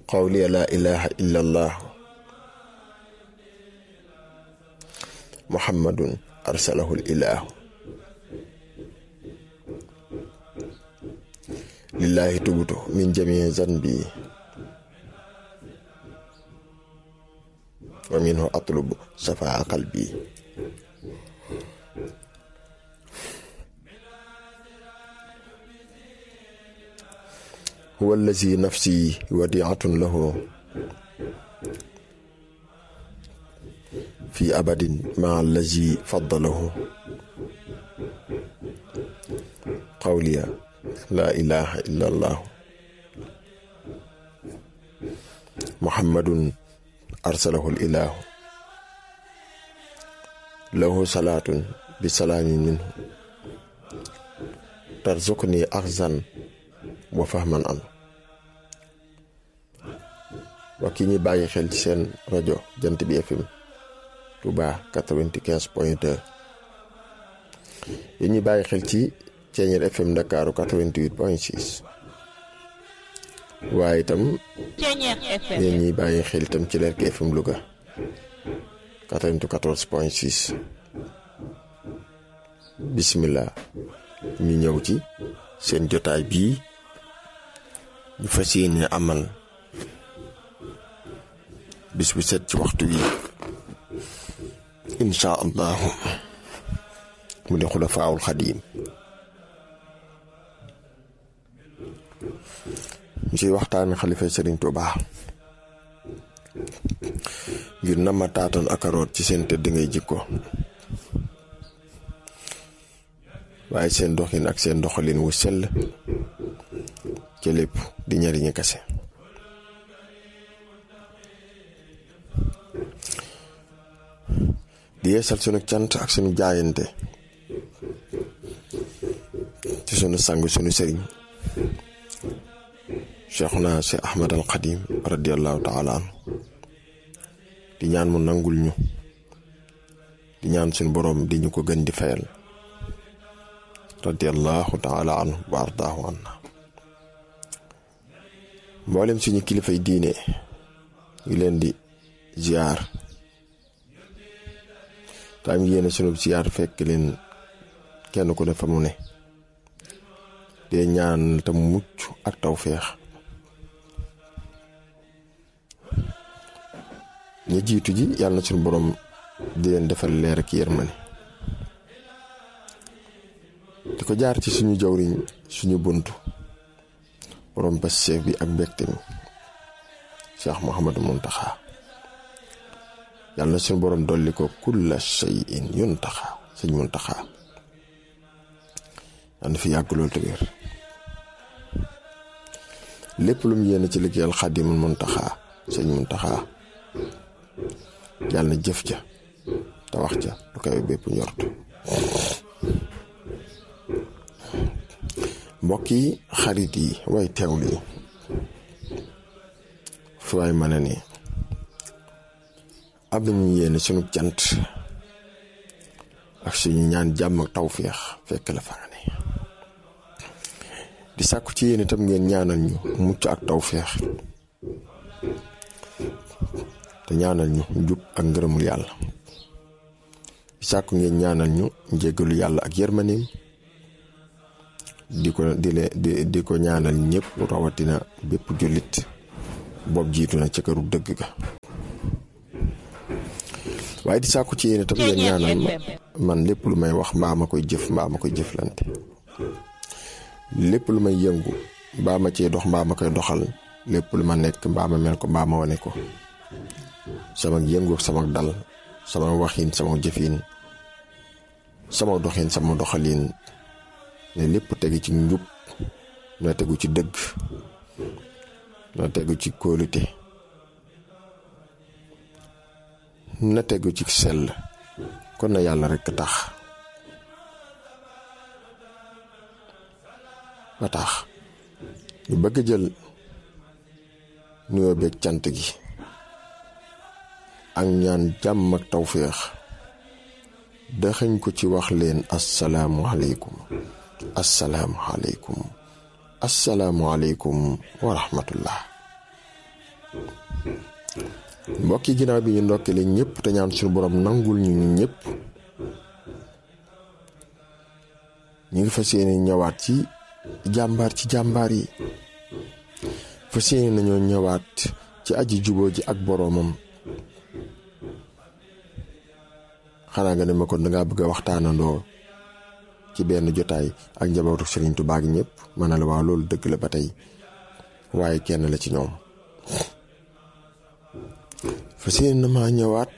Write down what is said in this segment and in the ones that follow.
qawliya laa ilaha illa allah muhammadun arsalahu ilahu lillahi tubtu min jamii zanbi wa minhu atlubu safaa qalbi huwa allazi nafsi wadiatun lahu fi abadin maa allazi faddalahu qawliya laa ilaha illa allahu muhammadun arsalahu ilahu lahu salaatun bi salaamin minhu tarzuqni axzan wa fahman an wax ki ñuy bàyyi xel ci seen rajo jant bi FM Touba 95 point 2 yi ñuy bàyyi xel ci Ceeñeer FM Ndakaaru 88 point 6 waaye itam yéen ñuy bàyyi xel itam ci Lerki FM Louga 94 point 6 bismillah ñu ñëw ci seen jotaay bii ñu fas yéene amal bis bu set ci waxtu wi insha allahu mu di xulafaawul xadiim ñu ciy waxtaane xalifa sëriñ Tuubaa ngir na ma taatan ak aroot ci seen tëdd ngay jikko waaye seen doxin ak seen doxalin wu sell ca lépp di ñariñu kase di yeesal sunu cant ak sunu jaayante ci sunu sang sunu sëriñ cheikhuna si ahmad al xadim radiallahu taala anhu di ñaan mu nangul ñu di ñaan sunu boroom di ñu ko gën di fayal radiallahu taala anhu wa ardaahu anna mboolem suñu kilifay diine ngi leen di ziar taam yéene sunu ziar fekk leen kenn ku ne fa mu ne dee ñaan tam mucc ak tawféex ña jiitu ji yàlla na suñu borom di leen defal leer ak yërmande di ko jaar ci suñu jawriñ suñu buntu borom passeef bi ak mbégte mi Cheikh Mouhamadou Muntaxa yàlla na suñu borom dolli ko kulla shay'in yuntaxa sëñ Muntaxa yàlla na fi yàgg loolu te wér lépp lu mu yéene ci liggéeyal Xaadimul Muntaxa sëñ Muntaxa yàlla na jëf ja te wax ja lu koy bépp njort mbokk yi xarit yi way teewlu yi fi waay mën a ne am nañu yéene sunu cant ak suñu ñaan jàmm ak tawféex fekk la fa nga ne di sàkku ci yéen itam ngeen ñaanal ñu mucc ak tawféex te ñaanal ñu njub ak ngërëmul yàlla di sàkku ngeen ñaanal ñu njéggalu yàlla ak yërmaneem di ko di le di di ko ñaanal ñëpp rawatina bépp jullit boobu jiitu na ca këru dëgg ga waaye di sàkku ci yéen itam ngeen ñaanal ma man lépp lu may wax mbaa ma koy jëf mbaa ma koy jëflante lépp lu may yëngu mbaa ma cee dox mbaa ma koy doxal lépp lu ma nekk mbaa ma mel ko mbaa ma wane ko sama yëngu sama dal sama waxin sama jëfin sama doxin sama doxalin ne lépp tegu ci njub na tegu ci dëgg na tegu ci kóolute na tegu ci sell kon na yàlla rekk tax ba tax ñu bëgg jël nuyoo beeg cant gi ak ñaan jàmm ak tawféex daxañ ko ci wax leen asalaamualeykum asalaamualeykum asalaamualeykum wa rahmatullah mbokki ginnaaw bi ñu ndokkale ñëpp te ñaan suñu borom nangul ñu ñun ñëpp ñu ngi fas yéene ñëwaat ci jàmbaar ci jàmbaar yi fas yéene nañoo ñëwaat ci aji juboo ji ak boroomam xanaa nga ne ma kon dangaa bëgg a waxtaanandoo ci benn jotaay ak njabootu Serigne Touba gi ñëpp ma ne la waaw loolu dëgg la ba tey waaye kenn la ci ñoom fas yéene na maa ñëwaat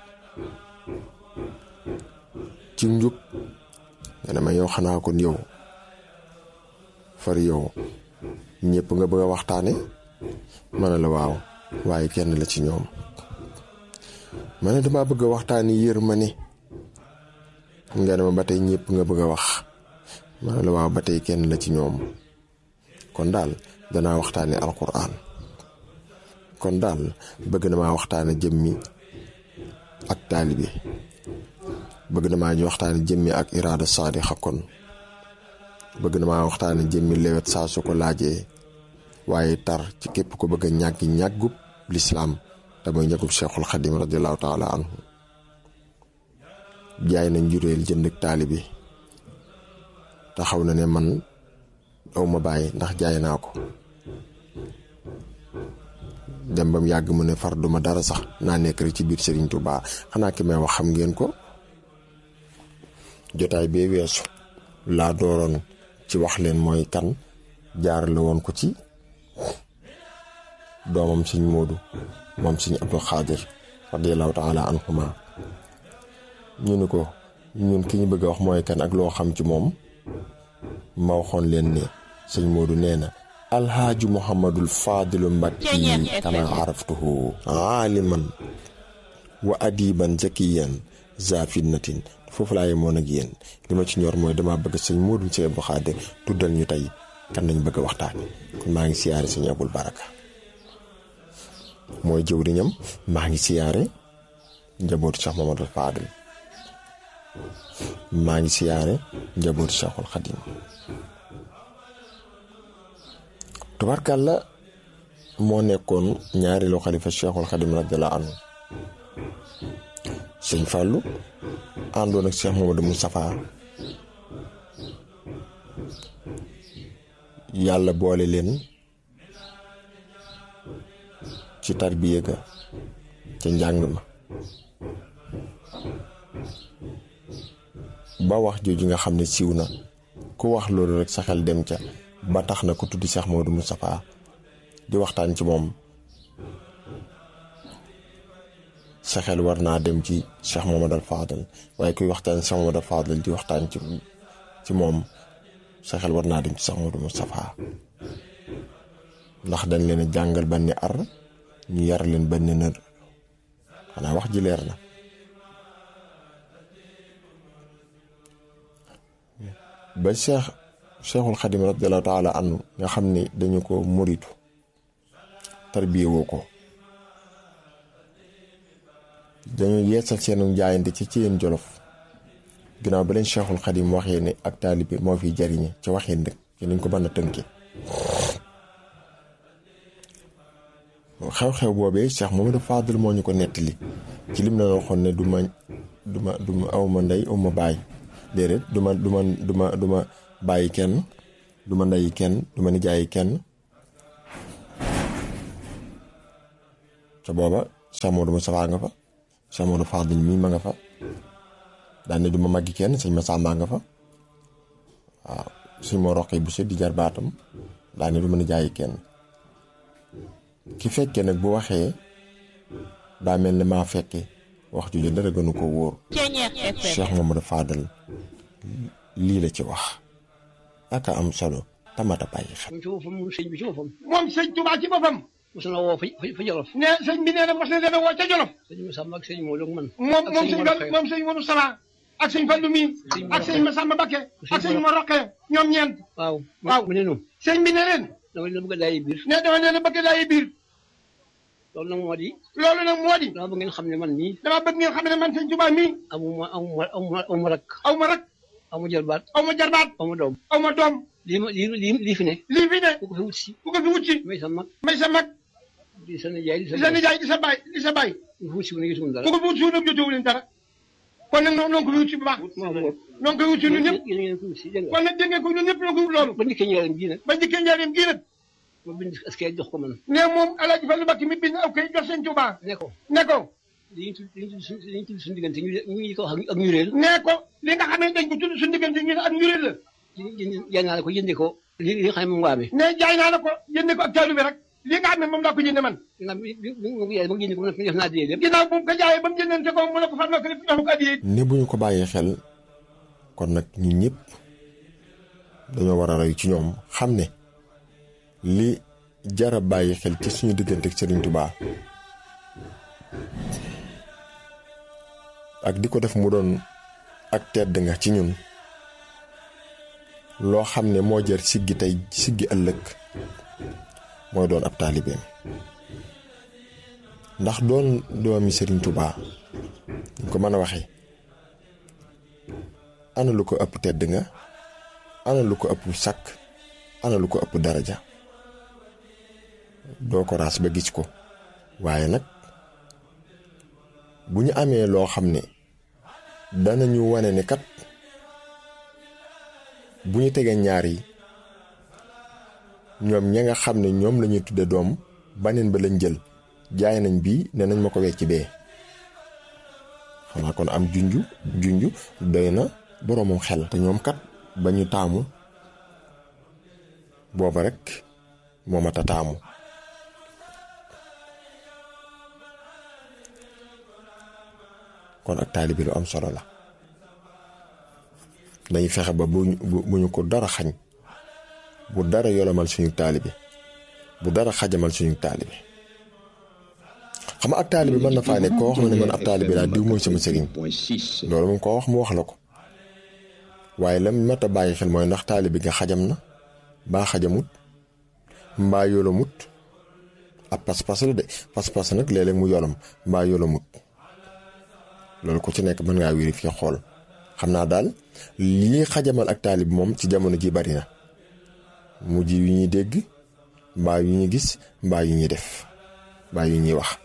ci njub nga ne ma yow xanaa kon yow far yow ñëpp nga bëgg a waxtaane ma ne la waaw waaye kenn la ci ñoom ma ne dama bëgg a waxtaani yërmande nga ne ma ba tey ñëpp nga bëgg a wax ma ne la waaw ba tey kenn la ci ñoom kon daal danaa waxtaane alquran kon daal bëgg na maa waxtaane jëmmi ak taalibe bëgg na maa ñu waxtaane jëmmi ak iraada saadixa kon bëgg na maa waxtaane jëmmi lewet saa su ko laajee waaye tar ci képp ko bëgg a ñàggi ñàggub lislaam te mooy ñàggub cheikhul xadim radiallahu taala anhu jaay na njuréel jënd ak taalibe taxaw na ne man aw ma bàyyi ndax jaay naa ko dem ba mu yàgg mu ne far duma dara sax naa nekk rek ci biir Serigne Touba xanaa ki may wax xam ngeen ko jotaay bee weesu laa dooroon ci wax leen mooy kan jaarale woon ko ci doomam Sëñ Moodu moom Sëñ Abdul Xaadir radiallahu taala anhuma ñu ni ko ñun ki ñu bëgg a wax mooy kan ak loo xam ci moom ma waxoon leen ne Sëñ Moodu nee na alxaaji muhammadul faadilu mbakki kama araftuhu aaliman wa adiban zakiyan za fitnatin foofu laa yemoon ak yéen li ma ci ñor mooy dama bëgg sëñ Moodu sëñ Abdou Xaadir tuddal ñu tey kan nañ bëgg a waxtaane kon maa ngi siyaare sëñ Abul Baraka mooy jëwriñam maa ngi siyaare njabootu Cheikh Mamadou Fadil maa ngi siyaare njabootu Cheikhul Xadim tubarkàlla moo nekkoon ñaareelu xalifa cheikhul xadim radiallahu anhu sëñ Fallou àndoon ak cheikh Mamadou Moustapha yàlla boole leen ci tarbiya ga ca njàng ma ba wax jooju nga xam ne siiw na ku wax loolu rek sa xel dem ca ba tax na ku tudd Cheikh Modou Moustapha di waxtaan ci moom sa xel war naa dem ci Cheikh Mamadou Fadal waaye kuy waxtaan Cheikh Mamadou Fadal di waxtaan ci ci moom sa xel war naa dem ci Cheikh Modou Moustapha ndax dañ leen a jàngal banni ar ñu yar leen banni nër xanaa wax ji leer na ba Cheikh cheikhul xadim radiallahu taala anhu nga xam ni dañu ko muritu tarbiye woo ko dañu yeesal seenu njaayante ci ci yéen jolof ginnaaw ba leen cheikhul xadim waxee ne ak taalibe moo fiy jariñe ci waxeen rek ci niñ ko mën a tënke xew-xew boobee cheikh Mamadou Fadil moo ñu ko nettali ci lim la waxoon ne du ma du ma du ma aw ma ndey aw ma baay déedéet du ma du ma du ma du ma bàyyi kenn du ma ndeyi kenn du ma nijaayi kenn ca booba Cheikh Modou Moustapha nga fa Cheikh Modou Fadil mii ma nga fa daan ne du ma màggi kenn sëñ ma sàmbaa nga fa waaw suñ moo roqee bu di jar baatam daan ne du ma nijaayi kenn ki fekkee nag bu waxee daa mel ne maa fekke wax ju dara gënu ko wóor Cheikh Mamadou Fadal lii la ci wax aka am solo tamata bàyyi xel. moom ci boppam moom sëñ bi ci boppam. moom sëñ Tuubaa ci boppam. mos na woo fa fa Jolof. ne sëñ bi nee na mos na leen a woo ca Jolof. sëñ Masamba ak sëñ Modou ak man. moom ak moom sëñ sëñ Mor Fall moom sëñ Modou Sala ak sëñ Fallu mi Sëñ Mor ak sëñ Masamba Bakke ak sëñ Mor Mor Roqe ñoom ñeent. waaw. waaw. mu ne noonu. sëñ bi ne leen. dama leen bëgg a daay biir. ne dama leen a bëgg daay biir. loolu nag moo di. loolu nag moo di. dama bëgg ngeen xam ne man nii. dama bëgg ngeen xam ne man sëñ Tuubaa mii. amuma amuma amuma amuma rak. aw ma rak amu jarbaat. aw ma jarbaat amu doom. aw ma doom lii ma lii lii lii fi ne. lii fi ne ku ko fi wut si. ku ko fi wut si may sa mag. may sa mag di sa nijaay di sa di sa nijaay di sa baay di sa baay ñu fuut si wu ne gisuñu dara ku ko wut si nag jotewu leen dara kon nag noonu ko wut si bu baax moo ko noonu koy wut si ñun ñëpp yéen ngeen ko wut si dégg nga kon nag dégg ngeen ko ñun ñëpp ñoo ko wut loolu ba njëkkee ñëwaat gii nag ba njëkkee njaareem gii nag ma bind askay jox ko man ne moom alaaji Fallu Mbàkke mi bind aw kay jox seen Tuubaa ne ko ne ko li ñu tudd li ñu tudd suñ li ñu tudd suñu diggante ñu ñu ngi ko wax ak ñu réel ne ko li nga xam ne dañ ko tudd suñu diggante ñu ne ak njureel la jaay naa la ko jëndee ko li li nga xam ne moom nga amee ne jaay naa la ko jënde ko ak taalu bi rek li nga xam ne moom laa ko jënde man ginnaaw bi bi bi ma ko jaayee ba nga jëndee ko def naa dee lépp ginnaaw bu mu ko jaayee ba mu jëndante ko mu ne ko fan nga ko def ko addiyee ne bu ñu ko bàyyee xel kon nag ñun ñëpp dañoo war a roy ci ñoom xam ne li jara bàyyi xel ci suñu diggante ak Serigne Touba ak di ko def mu doon ak tedd nga ci ñun loo xam ne moo jar siggi tey siggi ëllëg mooy doon ab taalibeem ndax doon doomi Serigne Touba ñu ko mën a waxee ana lu ko ëpp tedd nga ana lu ko ëpp sakk ana lu ko ëpp daraja doo ko raas ba gis ko waaye nag bu ñu amee loo xam ne danañu wane ne kat bu ñu tegee ñaar yi ñoom ña nga xam ne ñoom la ñuy tudde doom baneen ba lañ jël jaay nañ bii ne nañ ma ko wecc bee xanaa kon am junju junju doy na boroomam xel te ñoom kat ba ñu taamu booba rek moo mat a taamu kon ak taalibi lu am solo la dañuy fexe ba bu bu ñu ko dara xañ bu dara yolomal suñu taalibi bu dara xajamal suñu taalibi xam nga ak taalibi mën na faa ne koo wax ma ne man ab taalibi laa diw mooy sama sëriñ loolu moom koo wax mu wax la ko waaye lam mat a bàyyi xel mooy ndax taalibi nga xajam na baa xajamut mbaa yolamut ab pas-pas la de pas-pas nag léeg-léeg mu yolam mbaa yolamut loolu ku ci nekk mën ngaa vérifier xool xam naa daal lii xajamal ak taalib moom ci jamono ji bari na mujj yu ñuy dégg mbaa yu ñuy gis mbaa yu ñuy def mbaa yu ñuy wax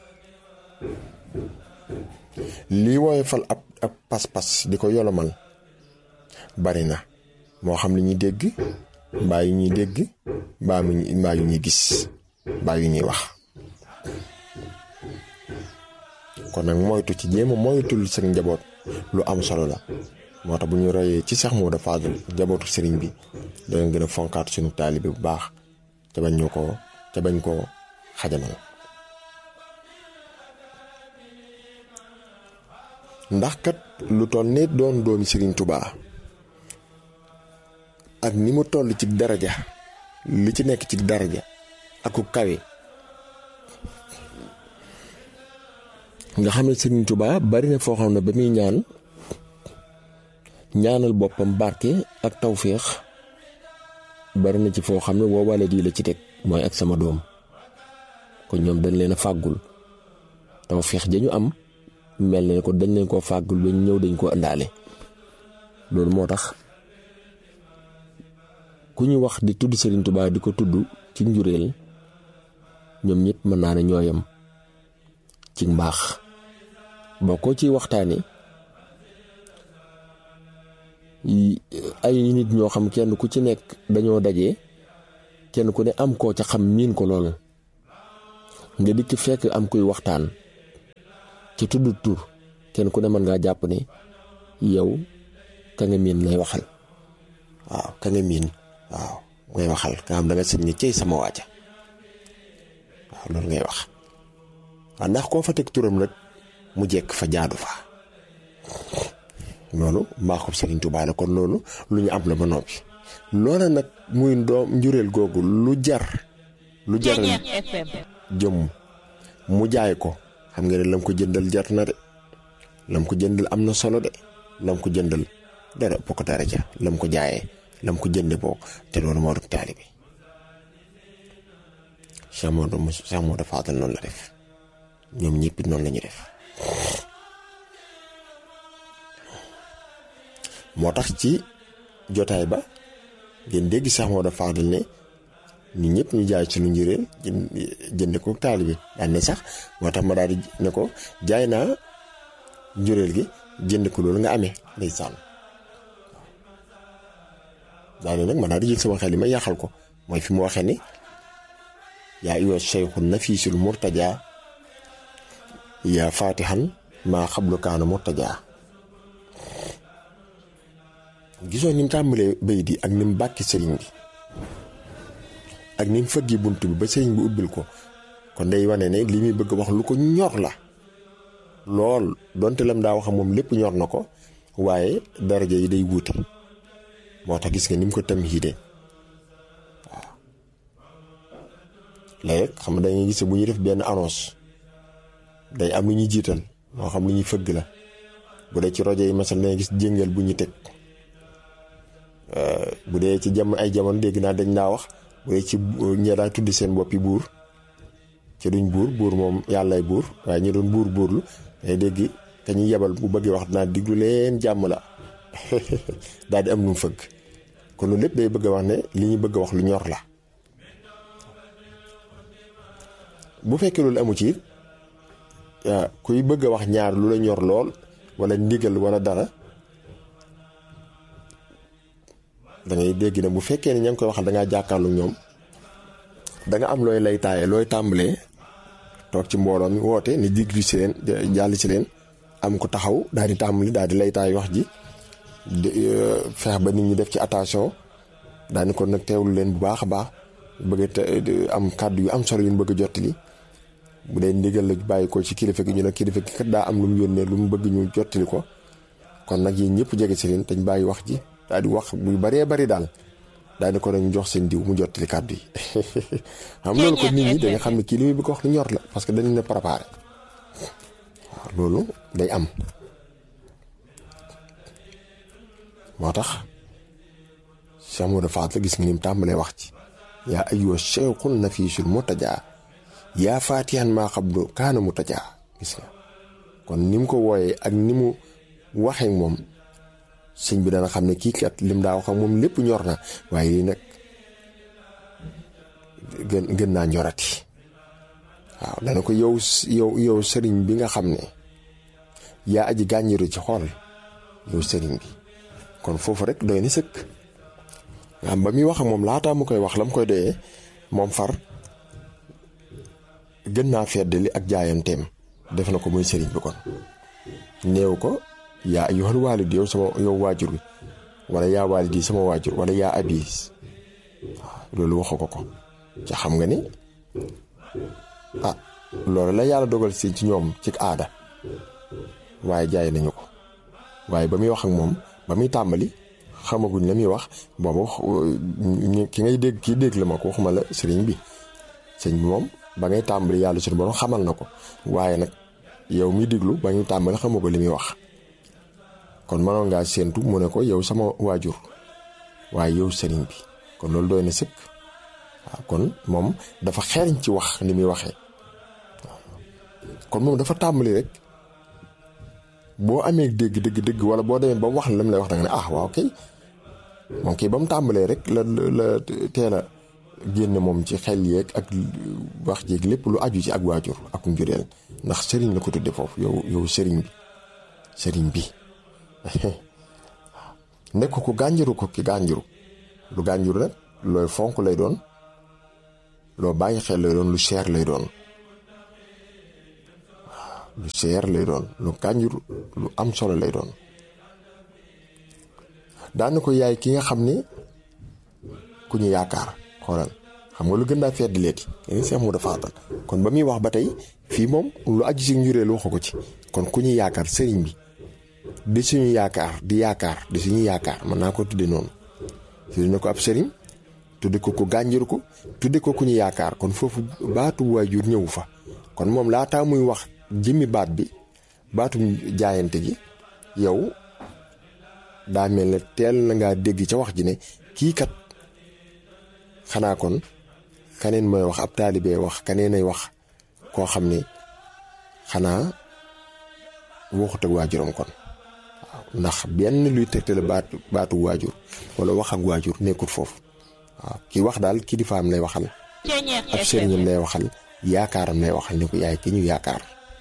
lii woyofal ab ab pas-pas di ko yolomal bari na moo xam li ñuy dégg mbaa yu ñuy dégg mbaa mu mbaa yu ñuy gis mbaa yu ñuy wax kon nag moytu ci jéem a moytul seen njaboot lu am solo la moo tax bu ñu royee ci Seex Moodu Faadal njabootu sëriñ bi dana gën a fonkaat suñu taalibe bu baax ca bañ ñu ko ca bañ koo xajamal ndax kat lu toll nit doon doomi sëriñ Tubaa ak ni mu toll ci daraja li ci nekk ci daraja ak ku kawe nga xam ne Sëriñ Tuubaa bari na foo xam ne ba muy ñaan ñaanal boppam barke ak tawféex bari na ci foo xam ne woo wala di la ci teg mooy ak sama doom kon ñoom dañ leen a fàggul tawféex ja ñu am mel ne ko dañ leen koo fàggul ba ñu ñëw dañ koo ëndaale loolu moo tax ku ñu wax di tudd Sëriñ Tuubaa di ko tudd ci njureel ñoom ñëpp mën naa ne ñooyam ci mbaax boo ko ci waxtaane ay nit ñoo xam kenn ku ci nekk dañoo daje kenn ku ne am koo ca xam miin ko lool nga dikk fekk am kuy waxtaan ci tudd tur kenn ku ne mën ngaa jàpp ne yow ka nga miin lay waxal waaw ka nga miin waaw ngay waxal nga xam da nga sëñ ni cey sama waaja waaw loolu ngay wax waaw ndax koo fa teg turam rek mu jekk fa jaadu fa loolu mbaaxub Serigne Touba la kon loolu lu ñu am la ba noppi loola nag muy doom njureel googu lu jar lu jar jëm mu jaay ko xam nga ne lam ko jëndal jar na de lam ko jëndal am na solo de lam ko jëndal dara ëpp ko dara ja lam ko jaayee lam ko jënde boo te loolu moo doon taalibe Cheikh Modou Cheikh Modou Fadal noonu la def ñoom ñëpp noonu la ñu def moo tax ci jotaay ba ngeen dégg Cheikh Modou Fadal ne nit ñëpp ñu jaay ci lu njureel jënd ko taalibe daan ne sax moo tax ma daal di ne ko jaay naa njureel gi jënd ko loolu nga amee ndeysaan daane nag ma daal di jël sama xel yi ma yàqal ko mooy fi mu waxee ni yaa ayyuha cheikhu nafiisul murtaja yaa fatihan maa xablu kaana murtaja gisoo ni mu tàmbalee bay di ak ni mu bàkki sëriñ bi ak ni mu fëggi bunt bi ba sëriñ bi ubbil ko kon day wane ne li muy bëgg wax lu ko ñor la lool donte lam daa wax moom lépp ñor na ko waaye daraja yi day wuute moo tax gis nga ni mu ko tam hiide waaw léegi xam nga dañuy gis bu ñuy def benn annonce day am lu ñuy jiital moo xam lu ñuy fëgg la bu dee ci rajo yi masal dangay gis jéngal bu ñu teg bu dee ci jam ay jamono dégg naa dañ naa wax bu dee ci ñee daa tuddi seen boppi buur ci duñ buur buur moom yàllaay buur waaye ñu doon buur buurlu day dégg ka ñuy yebal bu bëggee wax dinaa diglu leen jàmm la daal di am lu mu fëgg kon loolu lépp day bëgg a wax ne li ñu bëgg a wax lu ñor la bu fekkee loolu amu ci kuy bëgg a wax ñaar lu la ñor lool wala ndigal wala dara da ngay dégg ne bu fekkee ne ña ngi koy waxal da ngaa jàkkaarlu ñoom da nga am looy lay taaye looy tàmbalee toog ci mbooloo mi woote ni diglu si leen jàll si leen am ko taxaw daal di tàmbali daal di lay taay wax ji feex ba nit ñi def ci attention daani ko nag teewlu leen bu baax a baax bëgg am kàddu yu am solo yu ñu bëgg a jottali bu dee ndigal la bàyyi ko ci kilifa gi ñu ne kilifa gi kat daa am lu mu yónnee lu mu bëgg ñu jottali ko kon nag yéen ñëpp jege si leen te ñu bàyyi wax ji daal di wax bu baree bari daal daal di ko nag jox seen diw mu jottali kàddu yi xam loolu ko nit ñi da nga xam ne kii li muy bëgg wax lu ñor la parce que dañu ne préparé waaw loolu day am moo tax Cheikh Modou Faat la gis nga ni mu tàmbalee wax ci yaa ayyuha cheikhun nafiisul murtajaa yaa faatihan maa xablu kaana murtajaa gis nga kon ni mu ko wooyee ak ni mu waxee moom sëñ bi dana xam ne kii kat lim daa wax ak moom lépp ñor na waaye lii nag gën gën naa ñorati waaw dana ko yow yow yow sëriñ bi nga xam ne yaa aji gàññiru ci xool yow sëriñ bi kon foofu rek doy na sëkk am ba muy wax ak moom laataa mu koy wax la mu koy doyee moom far gën naa feddali ak jaayanteem def na ko muy sëriñ bi kon néew ko yaa ayyuhal waalid yow sama yow waajur bi wala yaa waalid yi sama waajur wala yaa abis waaw loolu waxu ko ko ca xam nga ni ah loolu la yàlla dogal si ci ñoom ci aada waaye jaay nañu ko waaye ba muy wax ak moom ba muy tàmbali xamaguñ la muy wax booba wax ki ngay dégg kii dégg la ma ko waxuma la sëriñ bi sëriñ bi moom ba ngay tàmbali yàlla suñu borom xamal na ko waaye nag yow mi déglu ba ñu tàmbali xamoo ko li muy wax kon mënoon ngaa séentu mu ne ko yow sama waajur waaye yow sëriñ bi kon loolu doy na sëkk waaw kon moom dafa xereñ ci wax ni muy waxee kon moom dafa tàmbali rek boo amee dégg dégg dégg wala boo demee ba wax la lam lay wax da nga ne ah waaw kay moom kay ba mu tàmbalee rek la la teel a génne moom ci xel yeeg ak wax jéeg lépp lu aju ci ak waajur ak njureel ndax sëriñ la ko tudde foofu yow yow sëriñ bi sëriñ bi nekk ko gànjaru ko ki gànjaru lu gànjaru nag looy fonk lay doon loo bàyyi xel lay doon lu cher lay doon lu cher lay doon lu gànjaru lu am solo lay doon daana ko yaay ki nga xam ne ku ñu yaakaar xoolal xam nga lu gën daa fedd leeti nga seex mu dafa faatal kon ba muy wax ba tey fii moom lu aju si njureel waxu ko ci kon ku ñu yaakaar sëriñ bi di suñu yaakaar di yaakaar di suñu yaakaar mën naa ko tudde noonu tudde na ko ab sëriñ tudde ko ku gànjir ko tudde ko ku ñu yaakaar kon foofu baatu waajur ñëwu fa kon moom laataa muy wax jëmmi baat bi baatu jaayante gi yow daa mel ne teel na ngaa dégg ca wax ji ne kii kat xanaa kon kaneen mooy wax ab taalibee wax kaneen ay wax koo xam ne xanaa waxut ak waajuram kon waaw ndax benn luy tegtale baatu baatu waajur wala wax ak waajur nekkul foofu waaw ki wax daal kilifaam lay waxal ab sëriñam lay waxal yaakaaram lay waxal ni ko yaay ki ñu yaakaar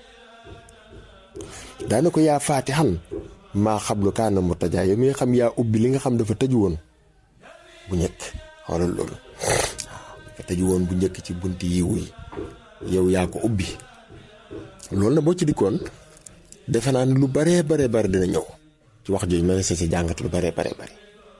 daana ko yaa faatixan maa xablu kaana mu tajaa yow mi nga xam yaa ubbi li nga xam dafa tëju woon bu njëkk xoolal loolu dafa tëju woon bu njëkk ci bunti yiwu yi yow yaa ko ubbi loolu na boo ci dikkoon defe naa ne lu baree baree bari dina ñëw ci wax jooju ma ne sa si jàngat lu baree baree bari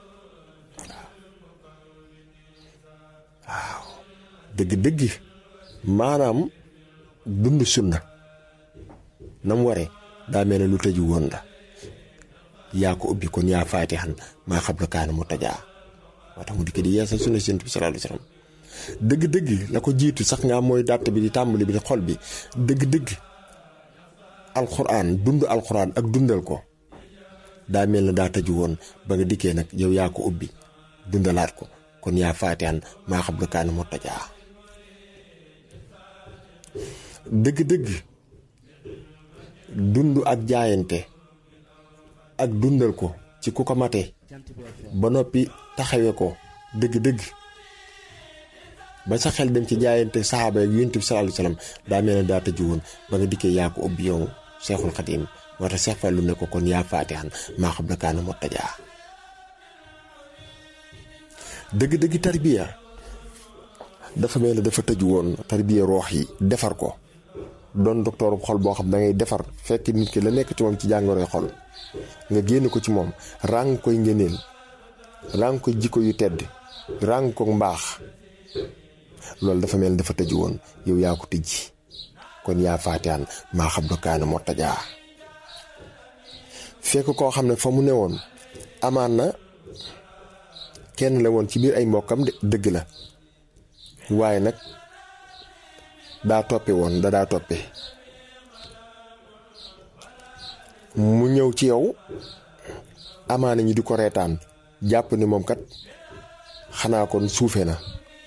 waaw dëgg-dëgg maanaam dund sunna na mu waree daa mel ne lu tëju woon la yaa ko ubbi kon yaa faatixan maa xam la kaana mu tajaa moo tax mu dikk di yeesal sunna Yonent bi sallallahu alayhi wa sallam dëgg-dëgg la ko jiitu sax nga mooy dàtt bi di tàmbali bi di xol bi dëgg-dëgg alxuraan dund alxuraan ak dundal ko daa mel ne daa tëju woon ba nga dikkee nag yow yaa ko ubbi dundalaat ko kon yaa faatixan maa xam la kaana mu tajaa dëgg-dëgg dund ak jaayante ak dundal ko ci ku ko mate ba noppi taxawe ko dëgg-dëgg ba sa xel dem ci jaayante saxaaba yi Yonent bi sallallahu alayhi wasallam daa mel ne daa tëju woon ba nga dikkee yaa ko ubbi yow Seexul Xadiim moo tax Seex Fallu ne ko kon yaa faatixan maa xam la kaana moo tajaa dëgg-dëgg tarbiya dafa mel ne dafa tëju woon tarbiya roox yi defar ko doon docteur xol boo xam da ngay defar fekk nit ki la nekk ci moom ci jàngoroy xol nga génn ko ci moom ràng koy ngëneel ràng ko jikko yu tedd ràng ko mbaax loolu dafa mel ni dafa tëju woon yow yaa ko tijji kon yaa faatiyaan maa xam lu kaana moo tajaa fekk koo xam ne fa mu ne woon amaan na kenn la woon ci biir ay mbokkam dëgg la waaye nag daa toppe woon da daa toppe mu ñëw ci yow amaana ñi di ko reetaan jàpp ni moom kat xanaa kon suufe na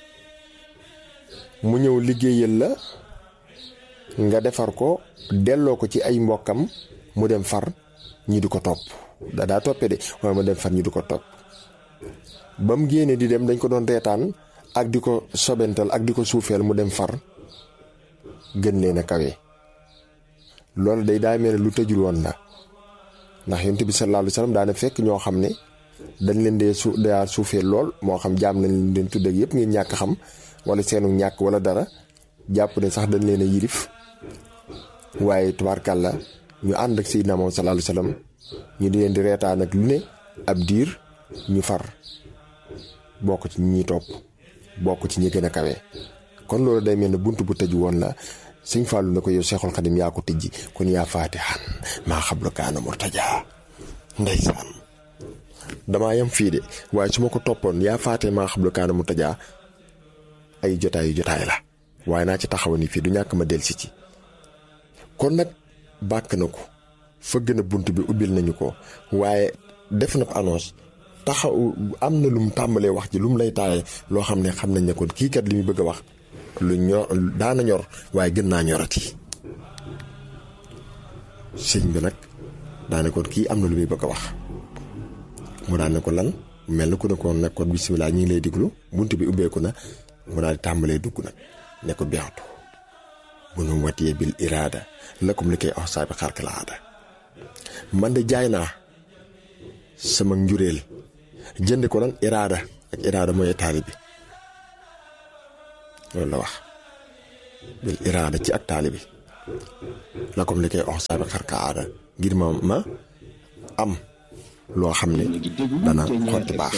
mu ñëw liggéeyal la nga defar ko delloo ko ci ay mbokkam mu dem far ñi di ko topp da daa toppe de waaye mu dem far ñi di ko topp ba mu génne di dem dañ ko doon reetaan ak di ko sobental ak di ko suufeel mu dem far gën leen a kawe loolu day daa mel ne lu tëjul woon la ndax yonent bi sallallahu alayhi wasallam daana fekk ñoo xam ne dañ leen dee su daa suufeel lool moo xam jaam nañ leen tudd ak yëpp ngeen ñàkk xam wala seenu ñàkk wala dara jàpp ne sax dañ leen a yilif waaye tubaarkàlla ñu ànd ak Seydina moom sallallahu alayhi wasallam ñu di leen di reetaan ak lu ne ab diir ñu far bokk ci ñi topp bokk ci ñi gën a kawe kon loolu day mel ne bunt bu tëj woon la sëñ Fallou na ko yow Seexul Xadim yaa ko tijji kon yaa faatixan maa xablu kaana murtajaa ndeysaan damaa yem fii de waaye su ma ko toppoon yaa faate maa xablu kaana murtajaa ay jotaayu jotaay la waaye naa ci taxaw ni fii du ñàkk ma delsi ci kon nag bàkk na ko fëgg na bunt bi ubbil nañu ko waaye def na annonce taxaw am na lu mu tàmbalee wax ji lu mu lay taaye loo xam ne xam nañ ne kon kii kat li muy bëgg a wax lu ñor daana ñor waaye gën naa ñorati sëñ bi nag daane kon kii am na lu muy bëgg a wax mu daan ne ko lan mel na ku ne ko nag kon bisimilah ñu ngi lay diglu bunt bi ubbeeku na mu daal di tàmbalee dugg nag ne ko beextu bu nu watiyee bil iraada lakum li koy wax saa bi xarka la aada man de jaay naa sama njureel jënd ko lan iraada ak iraada mooy taali bi loolu la wax bil iraada ci ak taali bi la comme li koy wax saa bi xarka aada ngir ma ma am loo xam ne dana xotti baax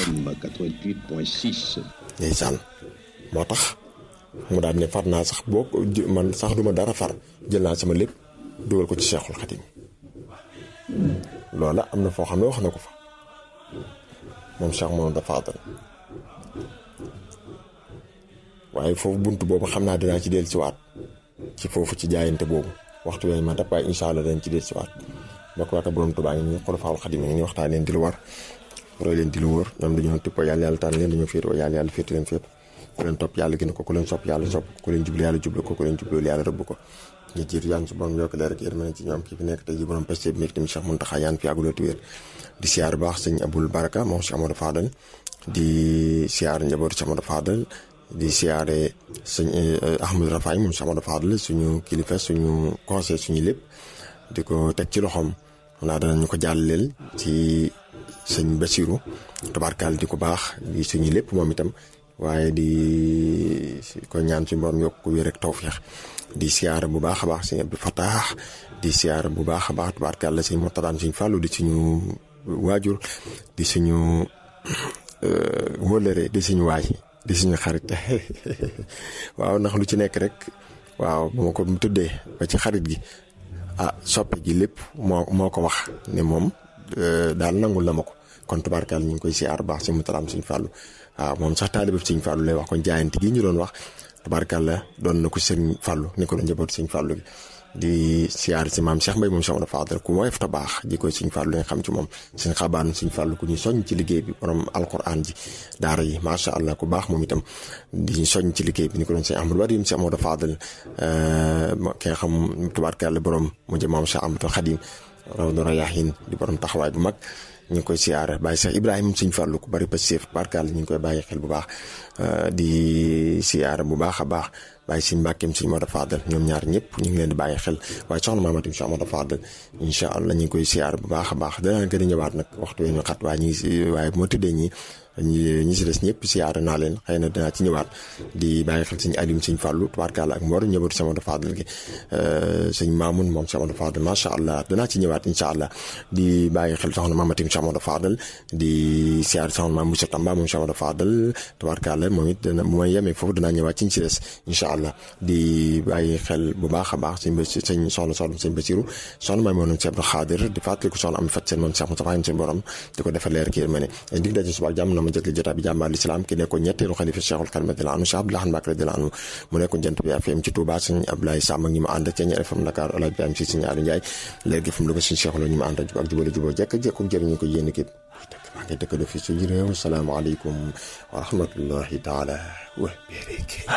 ndeysaan moo tax mu daal ne far naa sax boo man sax duma dara far jël naa sama lépp dugal ko ci Seexul Xadim loola am na foo xam ne wax na ko fa moom Cheikh Mamadou Fadal waaye foofu bunt boobu xam naa dinaa ci dellusiwaat ci foofu ci jaayante boobu waxtu yooyu ma dab waaye incha allah dañ ci dellusiwaat mbokk waaka borom Tuubaa ngi nii xulafaawul Xadim ngi nii waxtaan leen di lu war roy leen di lu wër ñoom dañoo tippoo yàlla yàlla tànn leen dañoo féetoo yàlla yàlla féete leen féet ku leen topp yàlla gën ko ku leen sopp yàlla sopp ku leen jublu yàlla jublu ko ku leen jublu yàlla rëbb ko ñu jiitu yaan su borom yokk leer ak yërmande ci ñoom kii fi nekk tey ji borom peste bi nekk tamit Cheikh Mountakha yaan fi yàgguloo ti wér di siyaar baax sëñ Abul Baraka moom Cheikh Amadou Fadal di siyaare njabootu Cheikh Amadou Fadal di siyaare sëñ Ahmadou Rafaay moom Cheikh Amadou Fadal suñu kilifa suñu conseil suñu lépp di ko teg ci loxoom xam naa danañu ko jàlleel ci sëñ Basiru tabarkaal di ko baax di suñu lépp moom itam waaye di ko ñaan suñu borom yokk ko wér rek tawfeex di siyaare bu baax a baax sëñ Abdou Fatah di siyaare bu baax a baax tabarkaal la sëñ Mortadaan suñ fàllu di suñu waajur di suñu wóllëre di suñu waay di suñu xarit waaw ndax lu ci nekk rek waaw bu ma ko tuddee ba ci xarit gi ah soppe gi lépp moo moo ko wax ne moom daal nangul na ma ko kon tubaarkaal ñu ngi koy siyaar baax si mu talaam suñ fàllu waaw moom sax taalibe suñ fàllu lay wax kon jaayante gi ñu doon wax tubaarkaal la doon na ko sëñ fàllu ni ko la njaboot suñ fàllu gi di siyaar si maam Cheikh Mbaye moom Cheikh Amadou Fadal ku woyof ta baax ji koy suñ fàllu nga xam ci moom suñ xabaan suñ fàllu ku ñu soñ ci liggéey bi borom alquran ji daara yi macha allah ku baax moom itam di ñu soñ ci liggéey bi ni ko doon sëñ Ahmadou Wadim Cheikh Amadou Fadal ki nga xam tubaarkàlla borom mu jëm maam Cheikh Amadou Khadim raw na rayahin di borom taxawaay bu mag ñu ngi koy siyaare bàyyi Cheikh Ibrahima suñ fàllu ku bari passif tubaarkàlla ñu ngi koy bàyyi xel bu baax di siyaare bu baax a baax bàyyi suñ mbàkkeem suñ Modou Fadal ñoom ñaar ñëpp ñu ngi leen di bàyyi xel waaye soxna maamatim Cheikh Modou Fadal incha allah ñu ngi koy siyaare bu baax a baax danaa gën a ñëwaat nag waxtu wi ñu xat waaye ñu ngi si waaye bu ma tëddee ñi ñi si des ñëpp siyaare naa leen xëy na dinaa ci ñëwaat di bàyyi xel suñu alim suñ fàllu tubaarkàlla ak mboor ñëbatu Cheikh Modou Fadal gi suñ maamun moom Cheikh Modou Fadal macha allah danaa ci ñëwaat incha allah di bàyyi xel soxna maamatim Cheikh Modou Fadal di siyaare soxna maam Moussa Tamba moom Cheikh Modou Fadal tubaarkàlla moom it dana bu may yemee foofu danaa ñëwaat ci ñu si des incha allah di bàyyi xel bu baax a baax sëñ sëñ soxna soxna sëñ Basiru soxna maay moom Cheikh Abdou Khadir di fàttaliku soxna am fat seen moom Cheikh Moustapha seen borom di ko defal leer kii ma ne dig daje suba jàmm na ma jëkk jotaay bi jàmbaar l'islam ki nekkoon ñetteelu xalifa Cheikhul Khadim radiyallahu anhu Cheikh Abdoulaye Mbacke radiyallahu anhu mu nekkoon jant bi FM ci Touba sëñ Abdoulaye Samb ak ñi ma ànd ca ñi FM Dakar Alaaji Ibrahima si sëñ Aliou Ndiaye léegi fu mu ko sëñ Cheikh la ñu ma ànd ak jubale juboo jekk jekku jëriñu ko yéen képp maa ngi dëkk do fi suñu réew salaamaaleykum wa rahmatullahi taala wa barakatuh